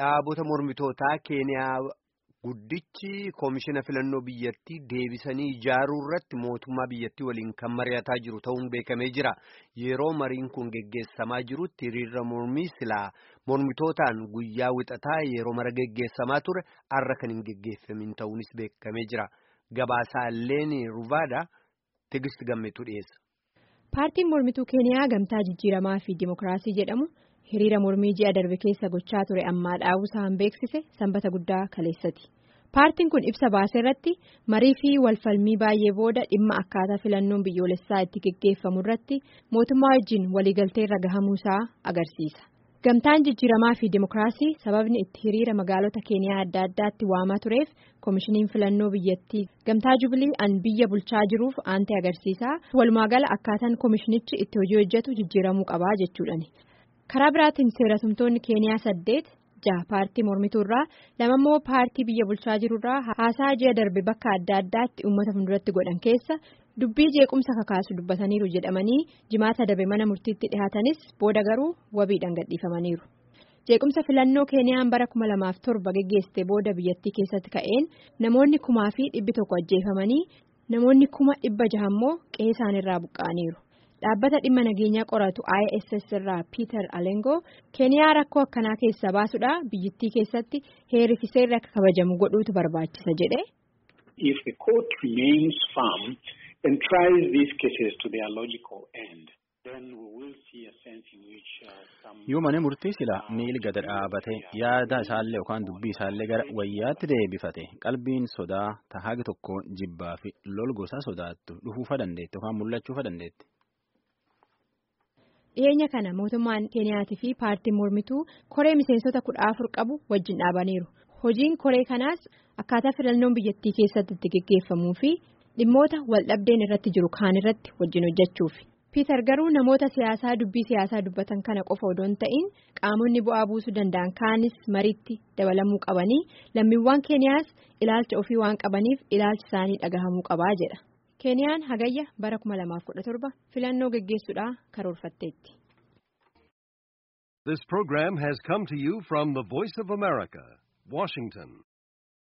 dhaabota mormitootaa keeniyaa guddichi koomishina filannoo biyyattii deebisanii ijaaruu irratti mootummaa biyyattii waliin kan mari'ataa jiru ta'uun beekamee jira yeroo mariin kun geggeessamaa jirutti hiriirra mormii silaa mormitootaan guyyaa wixataa yeroo mara geggeessamaa ture har'a kan hin geggeeffamin ta'uunis beekamee jira gabaasaa leeni ruvaadha tigist gammeetu dhiyeessa. paartiin mormituu keeniyaa gamtaa jijjiiramaa fi dimokiraasii jedhamu. hiriira mormii ji'a darbe keessa gochaa ture ammaa dhaabusaan beeksise sanbata guddaa kaleessati paartiin kun ibsa baase irratti marii fi walfalmii baay'ee booda dhimma akkaataa filannoon biyyoolessaa itti geggeeffamu irratti mootummaa wajjin waliigalteerra gahamuusaa agarsiisa gamtaan jijjiiramaa fi dimokiraasii sababni itti hiriira magaalota keeniyaa adda addaatti waamaa tureef koomishiniin filannoo biyyattii gamtaa jubilii an biyya bulchaa jiruuf aantee agarsiisaa walumaagala akkaataan koomishinichi itti hojii hojjetu jijjiiramuu qabaa jechuudhani. karaa biraatiin seeratumtoonni keeniyaa saddeet jaha paartii mormituurraa lama immoo paartii biyya bulchaa jirurraa haasaa ji'a darbe bakka adda addaatti uummata fuulduratti godhan keessa dubbii jeequmsa kakaasu dubbataniiru jedhamanii jimaata darbe mana murtiitti dhihaatanis booda garuu wabiidhaan gadhiifamaniiru jeequmsa filannoo keeniyaan bara kuma lamaaf torba geggeessite booda biyyattii keessatti ka'een namoonni kumaa fi dhibbi tokko ajjeefamanii namoonni kuma dhibba jaha immoo qe'ee isaaniirraa buqqa'aniiru. dhaabbata dhimma nageenyaa qoratu ISS irraa Peter Alengoo keeniyaa rakkoo akkanaa keessaa baasuudha biyyattii keessatti heerii fi seerri akka kabajamu godhuutu barbaachisa jedhe. If the court remains firm and tries these cases to their logical end, then we will see a sense in which some. Yoo mana murtii sila miil gada dhaabate yaada isaallee yookaan dubbii isaallee gara wayyaatti deebifate qalbiin sodaa tahaagi tokko jibbaa fi lol gosaa sodaattu dhufuufa dandeetti yookaan mul'achuufa dandeetti. dhiyeenya kana mootummaan keeniyaatii fi paartiin mormituu koree miseensota kudha afur qabu wajjin dhaabaniiru hojiin koree kanaas akkaataa filannoon biyyattii keessatti itti geggeeffamuu fi dhimmoota waldhabdeen irratti jiru kaan irratti wajjin hojjechuufi piiter garuu namoota siyaasaa dubbii siyaasaa dubbatan kana qofa odoo hin ta'in qaamonni bu'aa buusuu danda'an kaanis mariitti dabalamuu qabanii lammiiwwan keeniyaas ilaalcha ofii waan qabaniif ilaalchi isaanii dhagahamuu qabaa jedha. keeniyaan hagayya bara 2017 filannoo geggeessuudhaan karoorfatteetti. This program has come to you from the Voice of America, Washington.